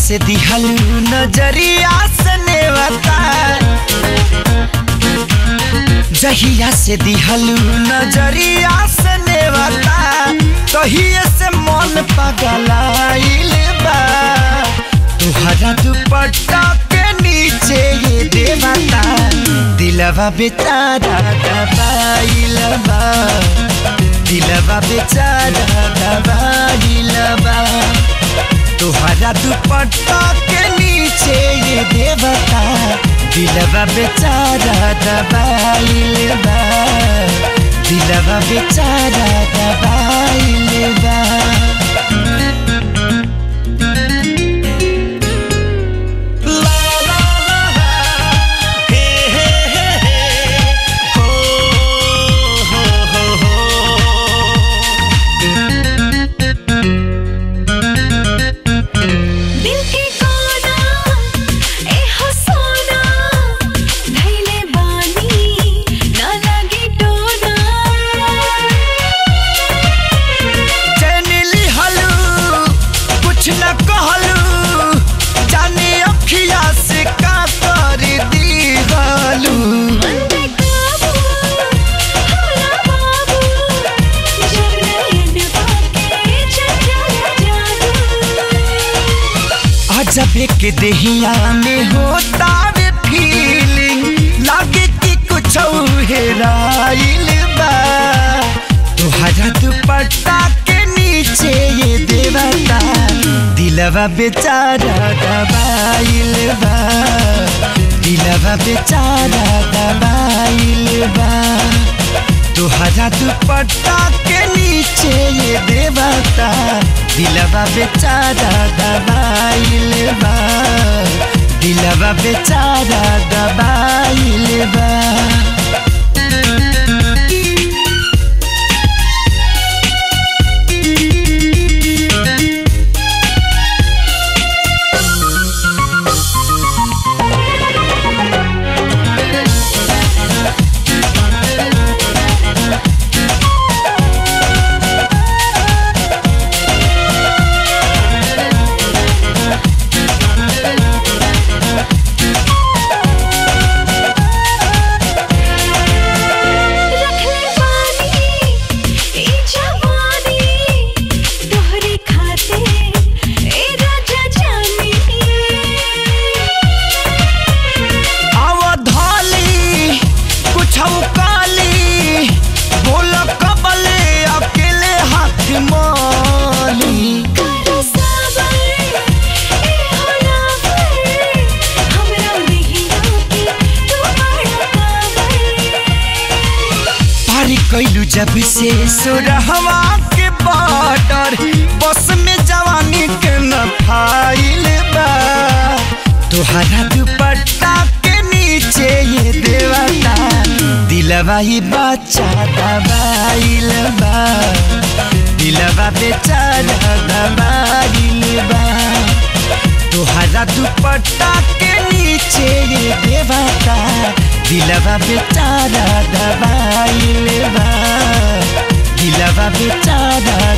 से दिहलू नजरिया से नेवता जहिया से दिहलू नजरिया से नेवता तहिए से मन पगलाइल बा तुहरा दुपट्टा के नीचे ये देवता दिलवा बेचारा दबाइल बा दिलवा बेचारा दबाइल बा तुहरा दुपट्टा के नीचे ये देवता दिलवा बेचारा दबाइल बा दिलवा बेचारा दबाइल बा ला ला ला ला, हे हे हे हे, हो हो हो हो। दिल के कोना ए हो सोना धैले बानी ना लगे टोना चैनिली हलू कुछ न कहलू जाने अखिया से का कर दी गलू मन पे काबू होला बाबू जब नयन पाके चंचल जादू अजब एक देहिया में होता वे फीलिंग लागे कि कुछ हेराइल बा तुहरा दुपट्टा के नीचे ये देवता दिलवा बेचारा दबाइल बा दिलवा बेचारा दबाइल बा तुहरा दुपट्टा के नीचे ये देवता दिलवा बेचारा दबाइल बा दिलवा बेचारा दबाइल बा रखले बानी ई जवानी तोहरे खाते ए राजा जानी अवधाली कुछ काली बोल कबले अकेले हाथ माली करो सबर ए होला पर हमरा नहीं रोके तू बड़ा काबर पारी कैलू जब से सुरहवा के बॉर्डर बस में जवानी के न फाइल बा तुहरा दुपट्टा के नीचे ये देवता दिलवा ही बच्चा दबाइल बा दिलवा बेचारा दबाइल बा तुहरा दुपट्टा के नीचे ये देवता दिलवा बेचारा दबाइल बा दिलवा बेचारा